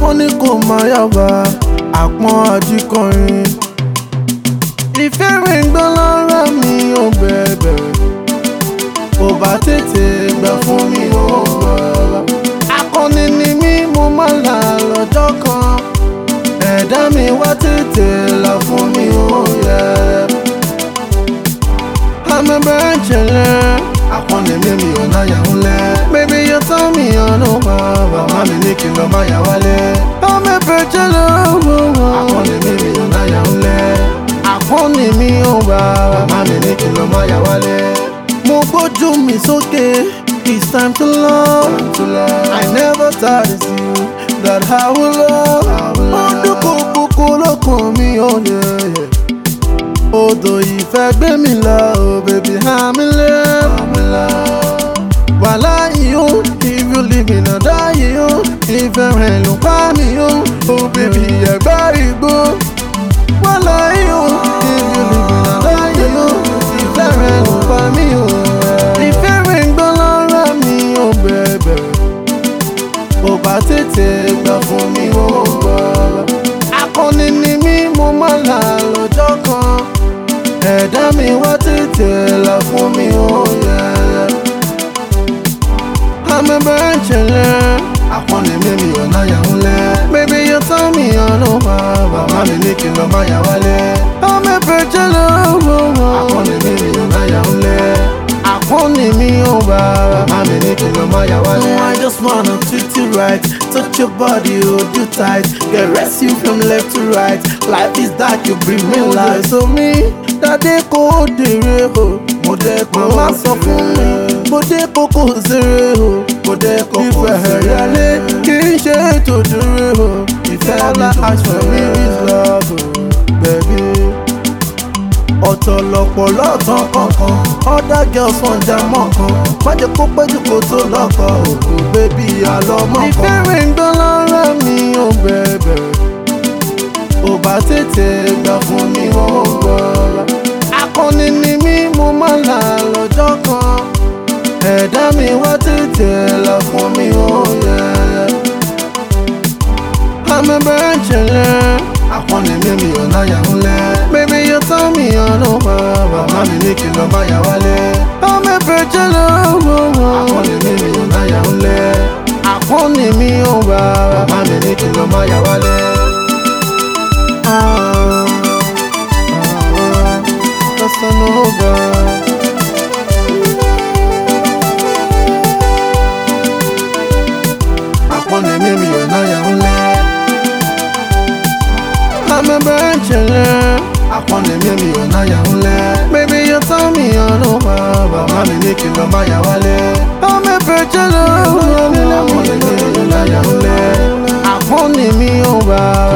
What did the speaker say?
wọ́n ní kò máa yàgbá àpọ́n àjíkọrin. ìfẹ́ rẹ̀ ń gbọ́ lára mi ò bẹ̀rẹ̀ ò bá tètè gbà fún mi ò gbọ́. akọni ni mí mo máa là lọ́jọ́ kan ẹ̀dá mi wá tètè là fún mi ò yẹ. amẹ́bẹ̀rẹ̀ jẹ̀lẹ̀ akọni mi mi ò náyà ń lẹ̀. bébí yóò tán mi ọ̀nà wá bàbá mi ní kí n lọ máa yà wálé. amẹ́bẹ̀rẹ̀ jẹ̀lẹ̀ akọni mi mi ò náyà ń lẹ̀. akọni mi ò bá bàbá mi ní kí n lọ máa yà wálé. mo gbójú mi sókè it's time to love. I never thought it's you that I will love. ó dúkọ̀ kókó lọ́kàn mi ò yẹ. Odò ìfẹ́ gbé mi lọ, oh baby, I'm in love. Wàhálà yìí ó, if you leave me náà dá yìí ó. Ìfẹ́ rẹ̀ ló pa mí ó, oh baby, ẹ̀gbá igbó. Wàhálà yìí ó, if you leave me náà dá yìí ó. Ìfẹ́ rẹ̀ ló pa mí ó. Ìfẹ́ rẹ̀ ń gbọ́ lára mi ó bẹ̀bẹ̀. Ò bá tètè gbà fún mi ó gbọ́. Akọni ni mí, mo máa là lọ́jọ́ kan. Ẹ̀dá mi wá tètè là fún mi ó yẹ. Amẹ́bẹ̀rẹ̀ jẹ̀lẹ̀. Akọni mi mi ò náyà ń lẹ̀. Bébí yóò tán mi ọ̀nà wá. Bàbá mi ní kí n lọ máa yà wálé. Amẹ́bẹ̀rẹ̀ jẹ̀lẹ̀. Akọni mi mi ò náyà ń lẹ̀. Akọni mi ò bá. Bàbá mi ní kí n lọ máa yà wálé. I just wanna treat you right. Touch your body, hold you tight. Get rest you from left to right. Life is dark, you bring me light. So me, dade kò dèrè o. Mo dẹ́ kó má sọ fún mi. Mo dé kókó zèrè o. Mo dẹ́ kókó zèrè. Ìfẹ́ rẹ̀ kì í ṣe ètò dúró o. Ìfẹ́ mi ask for me is love o, baby. Ọ̀tọ̀ lọ̀pọ̀ lọ́tàn kankan. Other girls wọn jà mọ́kan. Má jẹ́ kó péjú kó tó lọ́kọ̀ òkú bébí àlọ́mọ́ kan. Ìfẹ́ rẹ̀ ń gbọ́ lára mi ò bẹ̀bẹ̀. Ò bá tètè gbà fún mi ó gbọ́. Akọni ni mí mo máa là lọ́jọ́ kan. Ẹ̀dá mi wá tètè là fún mi ó yẹ. Amẹ́bẹ̀rẹ̀ jẹ̀lẹ̀. Akọni mi mi ò náyà ń lẹ̀. Bébí yóò tán mi ọ̀nà wá. Bàbá mi ní kí n lọ máa yà wálé. Amẹ́bẹ̀rẹ̀ jẹ̀lẹ̀. Akọni mi mi ò náyà ń lẹ̀. Akọni mi ò bá. Bàbá mi ní kí n lọ máa yà wálé. Ah, ah, Casanova. Akọni mi mi ò náyà ń lẹ̀. Amẹ́bẹ̀rẹ̀ jẹ̀lẹ̀. Akọni mi mi ò náyà ń lẹ̀. Bébí yóò tán mi ọ̀nà wá. Bàbá mi ní kí n lọ máa yà wálé. Amẹ́bẹ̀rẹ̀ jẹ̀lẹ̀. Akọni mi mi ò náyà ń lẹ̀. Akọni mi ò bá.